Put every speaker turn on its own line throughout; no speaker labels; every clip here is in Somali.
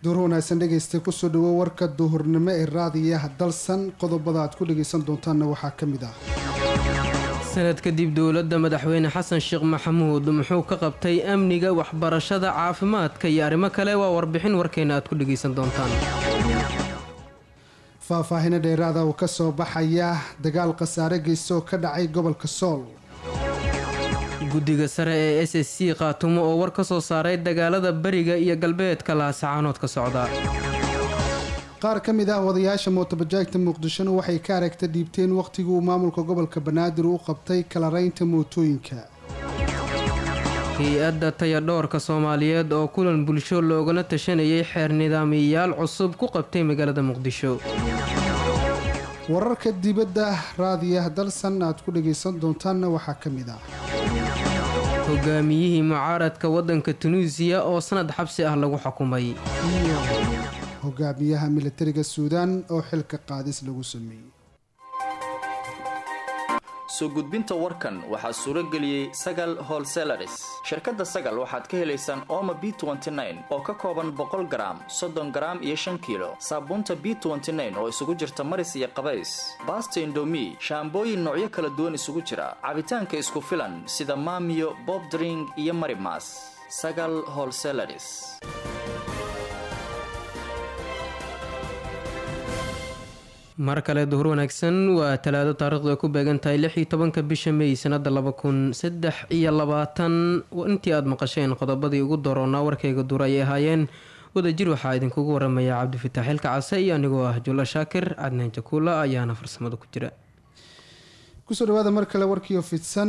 duur wanaagsan dhegaysta kusoo dhawo warka duhurnimo ee raadiyaha dalsan qodobada aad ku dhagaysan doontaanna waxaa ka mid ah
sanad kadib dowladda madaxweyne xasan sheekh maxamuud muxuu ka qabtay amniga waxbarashada caafimaadka iyo arrimo kale waa warbixin warkeena aad ku dhagaysan doontaan
faahfaahino dheeraada oo ka soo baxaya dagaal khasaare geysta oo ka dhacay gobolka sool
guddiga sare ee s s c khaatumo oo war ka soo saaray dagaalada bariga iyo galbeedka laasacaanood ka socda
qaar ka mid ah wadayaasha mootobajaajta muqdishona waxay ka aragta dhiibteen wakhtigii uu maamulka gobolka banaadir u qabtay kalaraynta mootooyinka
hay-adda tayadhoorka soomaaliyeed oo kulan bulsho loogana tashanayay xeer nidaamiyayaal cusub ku qabtay magaalada muqdisho
wararka dibadda raadiyaha dalsan aad ku dhagaysan doontaanna waxaa ka mid ah
hogaamiyihii mucaaradka waddanka tunuusiya oo sanad xabsi ah lagu xukumay
iyo hogaamiyaha militariga suudaan oo xilka qaadis lagu sameeyey
soo gudbinta warkan waxaa suuro geliyey sagal holselaris shirkadda sagal waxaad ka helaysaan ooma b oo ka kooban boqol garaam soddon garaam iyo shan kiilo saabuunta b oo isugu jirta maris iyo qabays baasta indomi shaambooyin noocyo kala duwan isugu jira cabitaanka isku filan sida maamiyo bobdring iyo marimas sagal holselaris
mar kale duhur wanaagsan waa talaado taarikhdu ay ku beegan tahay lix iyo tobanka bisha mey sanada laba kun saddex iyo labaatan intii aada maqasheen qodobadii ugu doroonaa warkayga duur ayay ahaayeen wadajir waxaa idinkugu waramaya cabdifitaax xilka case iyo anigoo ah julla shaakir cadnaan jakuula ayaana farsamada ku jira
kusoo dhawaada mar kale warkiio fidsan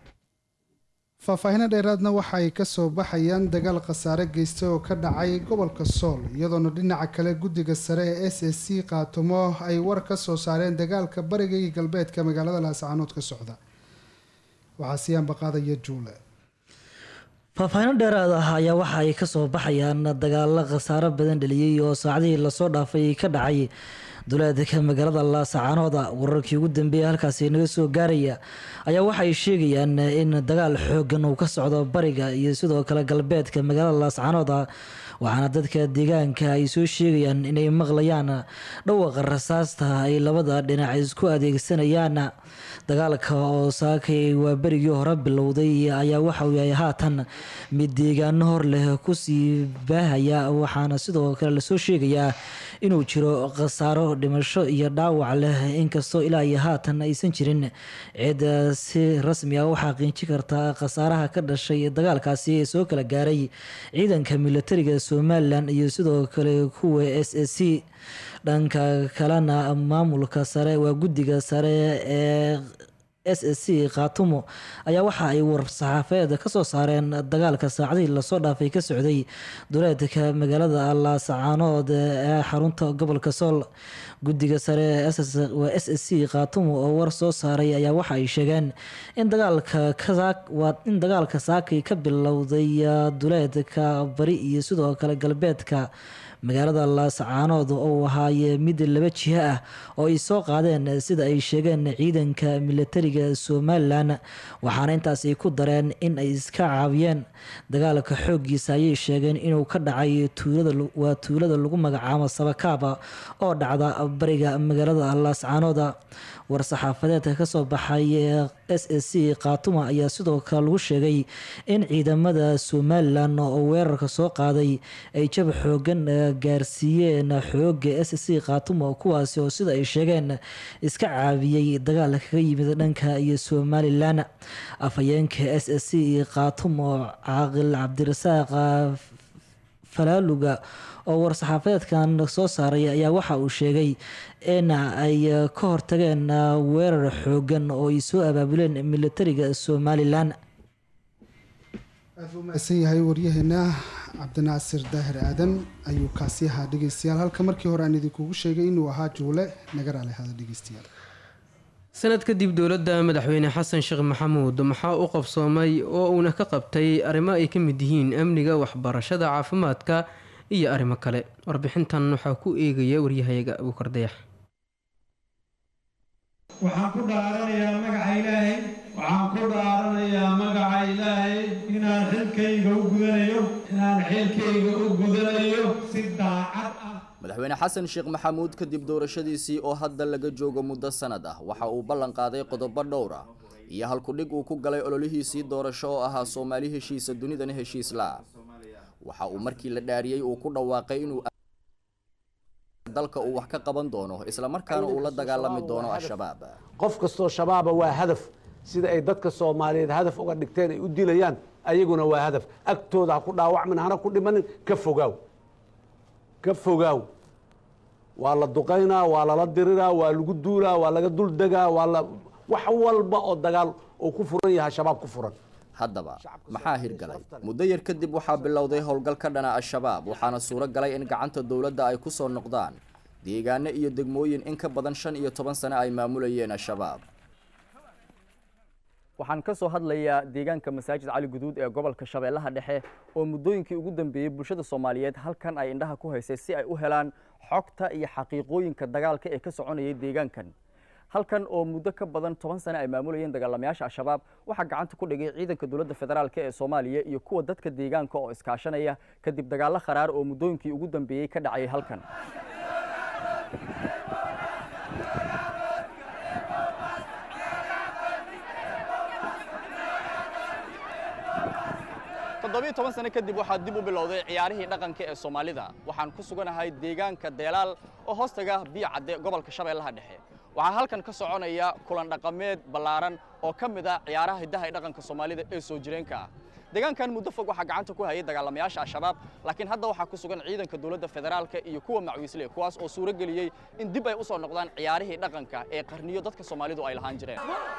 faahfaahino dheeraadna waxa ay kasoo baxayaan dagaal khasaare geysta oo ka dhacay gobolka sool iyadoona dhinaca kale guddiga sare ee s s c qaatumo ay war ka soo saareen dagaalka bariga iyo galbeedka magaalada laascaanood ka socda waxaa siyaanba qaadaya juule
faahfaahino dheeraad ah ayaa waxa ay kasoo baxayaan dagaalo khasaaro badan dhaliyey oo saacadihii lasoo dhaafay ka dhacay duleedka magaalada laasacaanooda wararkii ugu dambeeya halkaasi naga soo gaaraya ayaa waxa ay sheegayaan in dagaal xoogan uu ka socdo bariga iyo sidoo kale galbeedka magaalada laasacaanooda waxaana dadka deegaanka ay soo sheegayaan inay maqlayaan dhawaqa rasaasta ay labada dhinac isku adeegsanayaan dagaalka oo saakay waa berigii hore bilowday ayaa waxauu yahay haatan mid deegaano hor leh kusii baahaya waxaana sidoo kale lasoo sheegayaa inuu jiro khasaaro dhimasho iyo dhaawac leh inkastoo ilaa iyo haatan aysan jirin cid si rasmi ah u xaqiijin karta khasaaraha ka dhashay dagaalkaasi ee soo kala gaaray ciidanka militariga somalilan iyo sidoo kale kuwa s s c dhanka kalena maamulka sare waa guddiga sare ee s s c khaatumo ayaa waxa ay war-saxaafeed kasoo saareen dagaalka saacadihii lasoo dhaafay ka socday duleedka magaalada laasacaanood ee xarunta gobolka sool guddiga sare waa s s c khaatumo oo war soo saaray ayaa waxa ay sheegeen in in dagaalka saakay ka bilowday duleedka bari iyo sidoo kale galbeedka magaalada laasacaanood oo ahaaye mid laba jiho ah oo ay soo qaadeen sida ay sheegeen ciidanka militariga somalilan waxaana intaas ay ku dareen in ay iska caawiyeen dagaalka xooggiisa ayay sheegeen inuu ka dhacay waa tuulada lagu magacaabo sabakaaba oo dhacda bariga magaalada laasacaanooda war-saxaafadeedka kasoo baxay s s c khaatuma ayaa sidoo kale lagu sheegay in ciidamada somalilan oo weerarka soo qaaday ay jab xoogan gaarsiiyeen xooga s c khaatuma kuwaasi oo sida ay sheegeen iska caabiyey dagaal kaga yimid dhanka iyo somalilan afhayeenka s s c khaatumo caaqil cabdirasaaq falaaluga oo war-saxaafadeedkan soo saaray ayaa waxa uu sheegay in ay ka hortageen weerar xoogan oo ay soo abaabuleen militariga somalilan
aad buu mahadsan yahay waryaheena cabdinaasir daahir aadan ayuu kaasi ahaa dhegeystayaal halka markii hore aan idinkugu sheegay inuu ahaa juule naga raali hada dhegeystayaal
sanad kadib dowladda madaxweyne xasan sheekh maxamuud maxaa u qabsoomay oo uuna ka qabtay arrimo ay ka mid yihiin amniga waxbarashada caafimaadka iyo arrimo kale warbixintan waxaa ku eegaya waryahayaga abuukar dayax
waxaan ku dhaaranayaa magaca ilaahay waxaan ku dhaaranayaa magaca ilaahay inaan xilkayga u gudanayo inaan xilkayga u gudanayo si si daacad ah
madaxweyne xasan sheekh maxamuud kadib doorashadiisii oo hadda laga joogo muddo sanad ah waxa uu ballan qaaday qodobo dhowr ah iyo halkudhig uu ku galay ololihiisii doorasho oo ahaa soomaali heshiisa dunidana heshiis la waxa uu markii la dhaariyey uu ku dhawaaqay inuu dalka uu wax ka qaban doono islamarkaana uu la dagaalami doono al-shabaab
qof kastoo shabaaba waa hadaf sida ay dadka soomaaliyeed hadaf uga dhigteen ay u dilayaan ayaguna waa hadaf agtooda ha ku dhaawacmin hana ku dhimanin ka fogaaw ka fogaaw waa la duqaynaa waa lala diriraa waa lagu duulaa waa laga dul degaa waa la wax walba oo dagaal oo ku furan yahay shabaab ku furan
haddaba maxaa hirgalay muddo yar kadib waxaa bilowday howlgal ka dhana al-shabaab waxaana suuro galay in gacanta dowladda ay ku soo noqdaan deegaano iyo degmooyin in ka badan shan iyo toban sano ay maamulayeen al-shabaab waxaan ka soo hadlayaa deegaanka masaajid cali guduud ee gobolka shabeellaha dhexe oo muddooyinkii ugu dambeeyey bulshada soomaaliyeed halkan ay indhaha ku haysay si ay u helaan xogta iyo xaqiiqooyinka dagaalka ee ka soconayay deegaankan halkan oo muddo ka badan toban sane ay maamulayeen dagaalamayaasha al-shabaab waxaa gacanta ku dhigay ciidanka dowladda federaalk ee soomaaliya iyo kuwa dadka deegaanka oo iskaashanaya kadib dagaallo kharaar oo muddooyinkii ugu dambeeyey ka dhacayay halkan toddobiyo toban sano kadib waxaa dib u bilowday ciyaarihii dhaqanka ee soomaalida waxaan ku suganahay deegaanka deelaal oo hoostaga biyo cadde gobolka shabeellaha dhexe waxaa halkan ka soconaya kulan dhaqameed ballaaran oo ka mid ah ciyaaraha hiddaha ee dhaqanka soomaalida ee soo jireenka ah deegaankan muddo fog waxaa gacanta ku hayay dagaalamayaasha al-shabaab laakiin hadda waxaa ku sugan ciidanka dowladda federaalka iyo kuwa macwiisle kuwaas oo suuro geliyey in dib ay u soo noqdaan ciyaarihii dhaqanka ee qarniyo dadka soomaalidu ay lahaan jireen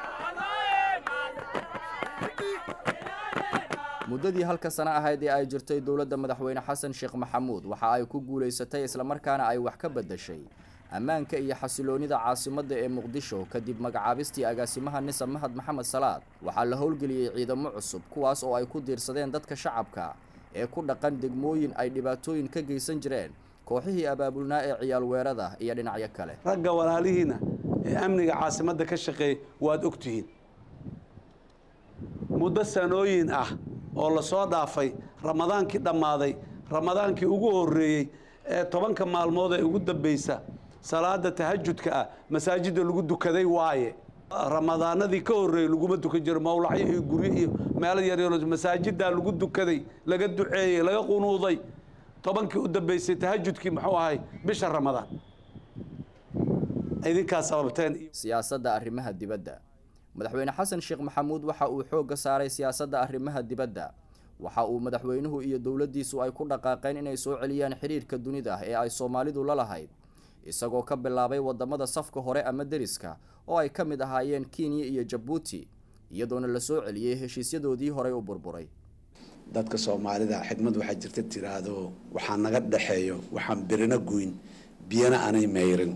muddadii halka sano ahayd ee ay jirtay dowladda madaxweyne xasan sheekh maxamuud waxa ay ku guulaysatay islamarkaana ay wax ka beddashay ammaanka iyo xasiloonnida caasimadda ee muqdisho kadib magacaabistii agaasimaha nisa mahad maxamed salaad waxaa la howlgeliyey ciidamo cusub kuwaas oo ay ku diirsadeen dadka shacabka ee ku dhaqan degmooyin ay dhibaatooyin ka geysan jireen kooxihii abaabulnaa ee ciyaal weerada iyo dhinacyo kale
ragga walaalihiina ee amniga caasimadda ka shaqeeya waad ogtihiin muddo sanooyin ah oo lasoo dhaafay ramadaankii dhammaaday ramadaankii ugu horreeyey ee tobanka maalmood ee ugu dambaysa salaada tahajudka ah masaajidda lagu dukaday waaye ramadaanadii ka horreeyey laguma dukan jiro mawlacyo iyo guryo iyo meelo yaryaro masaajiddaa lagu dukaday laga duceeyey laga qunuuday tobankii u dambaysay tahajudkii muxuu ahay bisha ramadaan idinkaa sababteen
siyaasadda arrimaha dibadda madaxweyne xasan sheekh maxamuud waxa uu xoogga saaray siyaasadda arrimaha dibadda waxa uu madaxweynuhu iyo dowladdiisu ay ku dhaqaaqeen inay soo celiyaan xidhiirka dunida ee ay soomaalidu la lahayd isagoo ka bilaabay waddamada safka hore ama deriska oo ay ka mid ahaayeen kenya iyo jabuuti iyadoona la soo celiyey heshiisyadoodii horey u burburay
dadka soomaalida xigmad waxaa jirta tiraahdo waxaa naga dhexeeyo waxaan birina goyn biyana aanay meyrin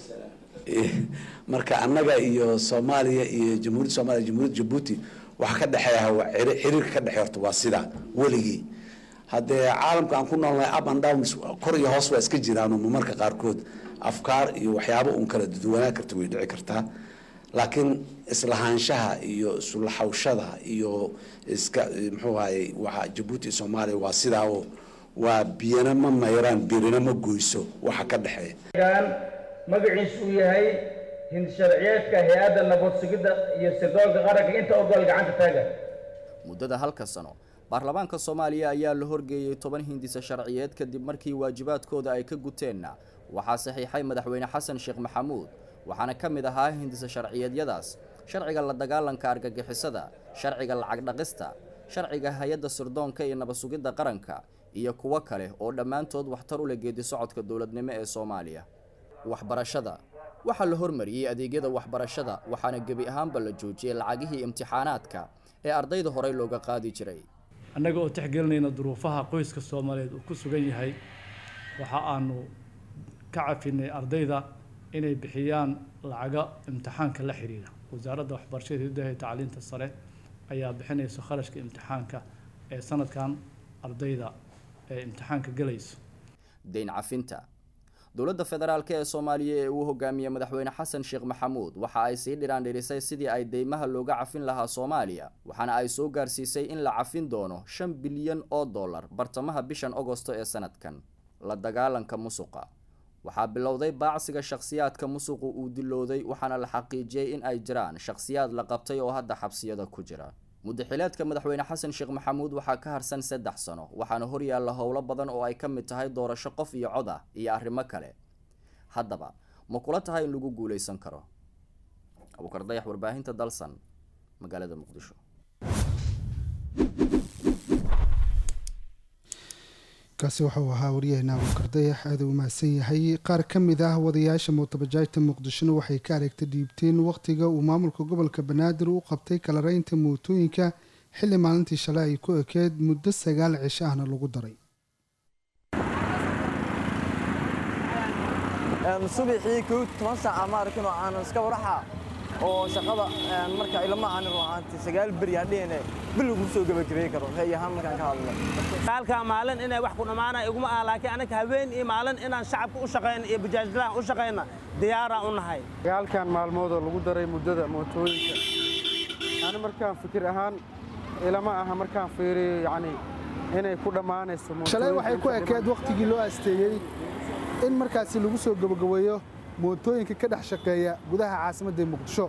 marka annaga iyo soomaaliya iyo jamhuuriyadda soomaliya jamhuuriyadda jabuuti waxa ka dhexeeya waa xiriirka ka dhexeey horta waa sidaa weligii haddee caalamka aan ku noolnahay up and downs kor iyo hoos waa iska jiraan marmarka qaarkood afkaar iyo waxyaabo uun kala duwanaa karta way dhici kartaa laakiin islahaanshaha iyo isulaxawshada iyo iska muxuu ahaye waxa jabuuti iyo soomaaliya waa sidaa oo waa biyana ma mayraan birina ma goyso waxa ka dhexeeya
magaciisu uu yahay hindisharciyeedka hay-adda nabad sugidda iyo sirdoonka qaranka inta ogol gacanta taaga
muddada halka sano baarlamaanka soomaaliya ayaa la horgeeyey toban hindisa sharciyeed kadib markii waajibaadkooda ay ka guteenna waxaa saxiixay madaxweyne xasan sheekh maxamuud waxaana ka mid ahaa hindisa sharciyeedyadaas sharciga la dagaalanka argagixisada sharciga lacag dhaqista sharciga hay-adda sirdoonka iyo nabad sugidda qaranka iyo kuwo kale oo dhammaantood waxtar u leh geedi socodka dowladnimo ee soomaaliya waxbarashada waxaa la hormariyey adeegyada waxbarashada waxaana gebi ahaanba la joojiyey lacagihii imtixaanaadka ee ardayda horey looga qaadi jiray
annaga oo tixgelinayna duruufaha qoyska soomaaliyeed uu ku sugan yahay waxa aanu ka cafinay ardayda inay bixiyaan lacaga imtixaanka la xiriira wasaaradda waxbarashada hiddaha iyo tacliinta sare ayaa bixinaysa kharashka imtixaanka ee sanadkan ardayda ee imtixaanka gelayso
dayn cafinta dowladda federaalk ee soomaaliya ee uu hogaamiyey madaxweyne xasan sheekh maxamuud waxa ay sii dhiraandhirisay sidii ay deymaha looga cafin lahaa soomaaliya waxaana ay soo gaarsiisay in la cafin doono shan bilyan oo dollar bartamaha bishan agosto ee sanadkan la dagaalanka musuqa waxaa bilowday baacsiga shakhsiyaadka musuqu uu dilowday waxaana la xaqiijiyey in ay jiraan shakhsiyaad la qabtay oo hadda xabsiyada ku jira mudaxileedka madaxweyne xasan sheekh maxamuud waxaa ka harsan saddex sano waxaana horyaalla howlo badan oo ay ka mid tahay doorasho qof iyo cod ah iyo arrimo kale haddaba ma kula tahay in lagu guuleysan karo abuukar dayax warbaahinta dalsan magaalada muqdisho
kaasi wuxuu ahaa waryaheena abuukar dayax aada u mahadsan yahay qaar ka mid ah wadayaasha mootobajaajta muqdishona waxay ka aragta dhiibteen wakhtiga uu maamulka gobolka banaadir u qabtay kalareynta mootooyinka xilli maalintii shalay ay ku ekeed muddo sagaal cisho ahna lagu daray
subaxii kow toban saaca ma arkin oo aanan iska waraxa oo shaqada marka ilama aanin ruuxaantii sagaal beri aan dhihine bil lagu soo gebagabeey karo ra'yi ahaan markaan ka hadlo
halka maalin inay wax ku dhammaana iguma ah laakiin anaga habeen iyo maalin inaan shacabka u shaqayno iyo bajaajlahan u shaqayna diyaaraan u nahay
dagaalkan maalmoodoo lagu daray muddada mootooyinka ani markaan fikir ahaan ilama aha markaan fiiriyo yacni inay ku dhammaanayso
shalay waxay ku ekeed wakhtigii loo asteeyey in markaasi lagu soo gabagabeeyo mootooyinka ka dhex shaqeeya gudaha caasimadda muqdisho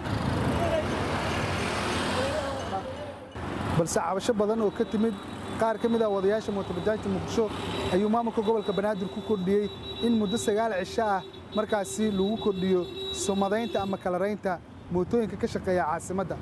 balse cabasho badan oo ka timid qaar ka mid ah wadayaasha mootobajaajta muqdisho ayuu maamulka gobolka banaadir ku kordhiyey in muddo sagaal cisho ah markaasi lagu kordhiyo sumadaynta ama kalaraynta mootooyinka ka shaqeeya caasimadda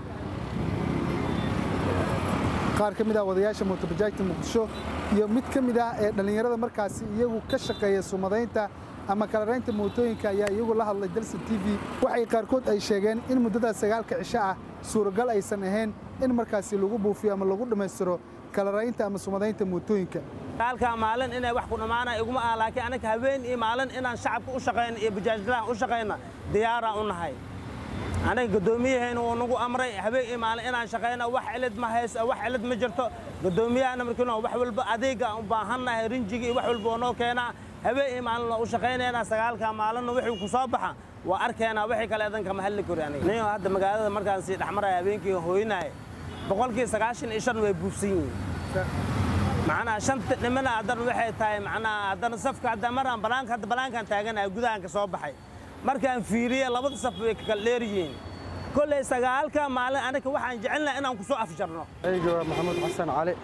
qaar ka mid ah wadayaasha mootobajaajta muqdisho iyo mid ka mid ah ee dhallinyarada markaasi iyagu ka shaqeeya sumadaynta ama kalaraynta mootooyinka ayaa iyagu la hadlay dalsa t v waxay qaarkood ay sheegeen in muddadaas sagaalka cisho ah suuragal aysan ahayn in markaasi lagu buufiyo ama lagu dhammaystiro kalaraynta ama sumadaynta mootooyinka
halka maalin inay wax ku dhammaana iguma ah laakiin anaga habeen iyo maalin inaan shacabka u shaqayno iyo bajaajlahan u shaqayna diyaaraan u nahay anaga gudoomiyahayna wuu nagu amray habeen iyo maalin inaan shaqayno wax cilid ma hays wax cilid ma jirto gudoomiyahana markiino wax walba adeega u baahannahay rinjigi iyo wax walba oo noo keenaa habeen iyo maalin u shaqaynaynaa sagaalka maalinna wixii ku soo baxa waa arkeenaa wixii kale idan kama hadli kari aniga nin hadda magaalada markaan sii dhexmaraya habeenkii hooyinaya boqolkii sagaashan iyo shan way buufsan yihiin macnaha shanta dhimana haddana waxay tahay macnaha haddana safka hadda maraan banaanka hadda banaankaan taaganahay gudahan ka soo baxay markaan fiiriye labada saf way ka kala dheer yihiin kolley sagaalka maalin anaga waxaan jecelnahay inaan ku soo afjarno
ayga waa maxamuud xasan cali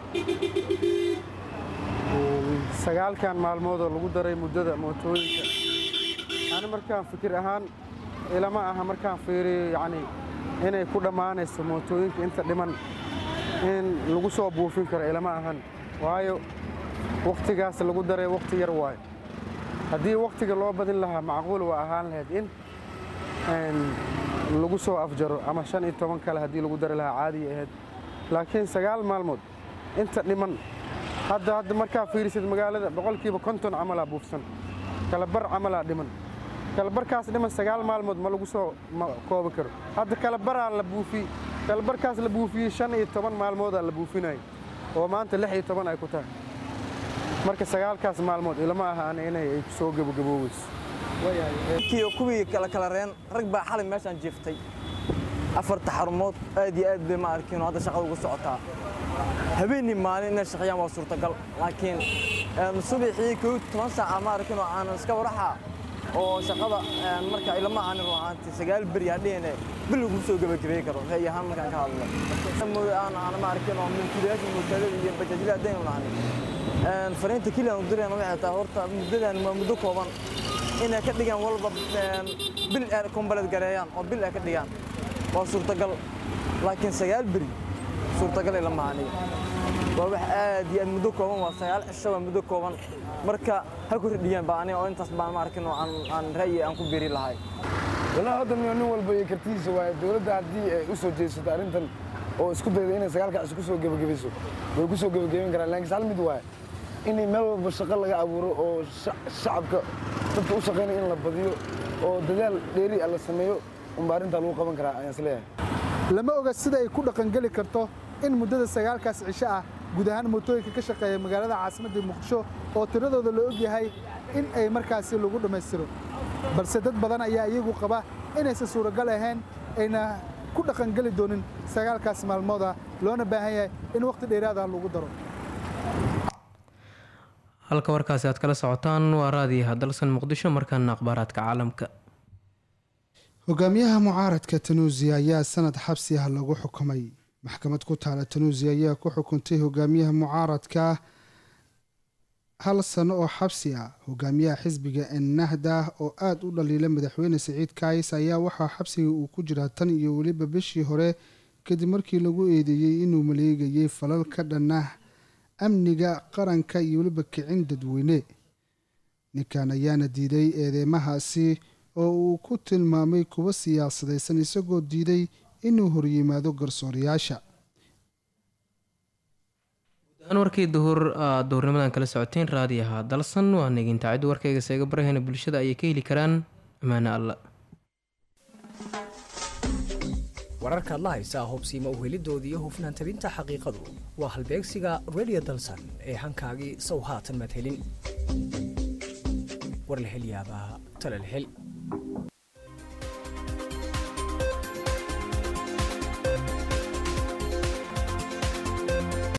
sagaalkan maalmoodoo lagu daray muddada mootooyinka ani markaan fikir ahaan ilama aha markaan fiiriyo yacni inay ku dhammaanayso mootooyinka inta dhiman in lagu soo buufin karo ilama ahan waayo wakhtigaas lagu daray wakhti yar waayo haddii wakhtiga loo badin lahaa macquul waa ahaan lahayd in lagu soo afjaro ama shan iyo toban kale haddii lagu dari lahaa caadiya ahayd laakiin sagaal maalmood inta dhiman hadda hadda markaa fiirisid magaalada boqolkiiba konton camalaa buufsan kalabar camalaa dhiman kalabarkaas dhiman sagaal maalmood ma lagu soo koobi karo hadda kalabaraa la buufiyey kalabarkaas la buufiyey shan iyo toban maalmoodaa la buufinaya oo maanta lix iyo toban ay ku tahay marka sagaalkaas maalmood ilama aha ana inay ay soo gabagabooweyso
kuwii kala kala reen rag baa xalay meeshaan jiiftay afarta xarumood aad iyo aad bay ma arkin hadda shaqada ugu socotaa habeenii maalin inay shaqeeyaan waa suurtagal laakiin subaxii kow toban saaca ma arkin oo aanan iska waraxa oo shaqada marka ilama aanin ruuxaantii sagaal beri aan dhihine bil lagu soo gebagabeey karo ra'yi ahaan markaan ka hadlo aan aan ma arkin oo milkiilayaasha mootaalada iyo bajaajyada haddaynu nahnay fariinta keliya aan u dirayna waxay tahay horta muddadan waa muddo kooban inay ka dhigaan walba bil ay kombaled gareeyaan oo bil ay ka dhigaan waa suurtagal laakiin sagaal beri suurtagal ay lama aniga waa wax aad iyo aad muddo kooban waa sagaal cisho waa muddo kooban marka ha ku ridhiyaan baa aniga oo intaas baan ma arkin oo aan aan ra'yi aan ku biiri lahay
walaa hadda nin walba iyo kartidiisa waaye dowladda haddii ay u soo jeesato arrintan oo isku dayda inay sagaalka cisho ku soo gebagabayso way ku soo gebagabayn karaan laakiin hal mid waaye in meel walba shaqo laga abuuro oo shacabka dadka u shaqaynaya in la badiyo oo dadaal dheeri ah la sameeyo unba arrintaa lagu qaban karaa ayaan isleeyahay
lama oga sida ay ku dhaqangeli karto in muddada sagaalkaas cisho ah guud ahaan mootooyinka ka shaqeeya magaalada caasimadda muqdisho oo tiradooda la og yahay in ay markaasi lagu dhammaystiro balse dad badan ayaa iyagu qaba inaysan suuragal ahayn ayna ku dhaqangeli doonin sagaalkaas maalmooda loona baahan yahay in wakhti dheeraada lagu daro
halka warkaasi aad kala socotaan waa raadiyaha dalsan muqdisho markaana akhbaaraadka caalamka
hogaamiyaha mucaaradka tanuusiya ayaa sanad xabsi ah lagu xukumay maxkamad ku taala tanuusiya ayaa ku xukuntay hogaamiyaha mucaaradka hal sano oo xabsi ah hogaamiyaha xisbiga ennahda oo aada u dhaliila madaxweyne siciid kaayis ayaa waxaa xabsiga uu ku jiraa tan iyo weliba bishii hore kadib markii lagu eedeeyey inuu maleegayay falal ka dhanah amniga qaranka iyo weliba kicin dadweyne ninkan ayaana diiday eedeymahaasi oo uu ku tilmaamay kuwa siyaasadaysan isagoo diiday inuu horyimaado garsoorayaasha
warkii duhur duhurnimadan kala socoteen raadiyaha dalsan waa neginta ciddu warkayga seega barahayna bulshada ayay ka heli karaan ammaane alla
wararkaad la haysaa hubsiima uhelidoodii iyo hufnaan tabinta xaqiiqadu waa halbeegsiga radio dalsan ee hankaagii sow haatan maad helin war la hel yaabaa tala la hel